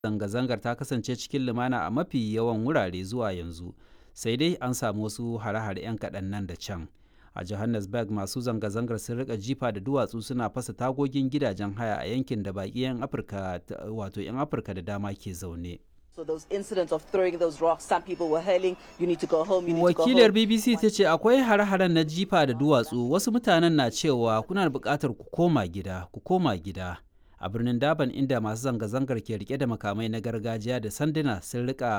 zanga-zangar ta kasance cikin lumana a mafi yawan wurare zuwa yanzu sai dai an samu wasu hare-hare 'yan kaɗan nan da can a johannesburg masu zanga-zangar sun rika jifa da duwatsu suna fasa tagogin gidajen haya a yankin da baƙi 'yan afirka wato 'yan afirka da dama ke zaune So those incidents of throwing those rocks, some people were hurling, you need to go home, you need to go wakilar home. bbc ta ce akwai hare-haren na jifa da duwatsu wasu mutanen na cewa kuna da buƙatar ku koma gida ku koma gida a birnin daban inda masu zanga-zangar ke rike da makamai na gargajiya da sanduna sun rika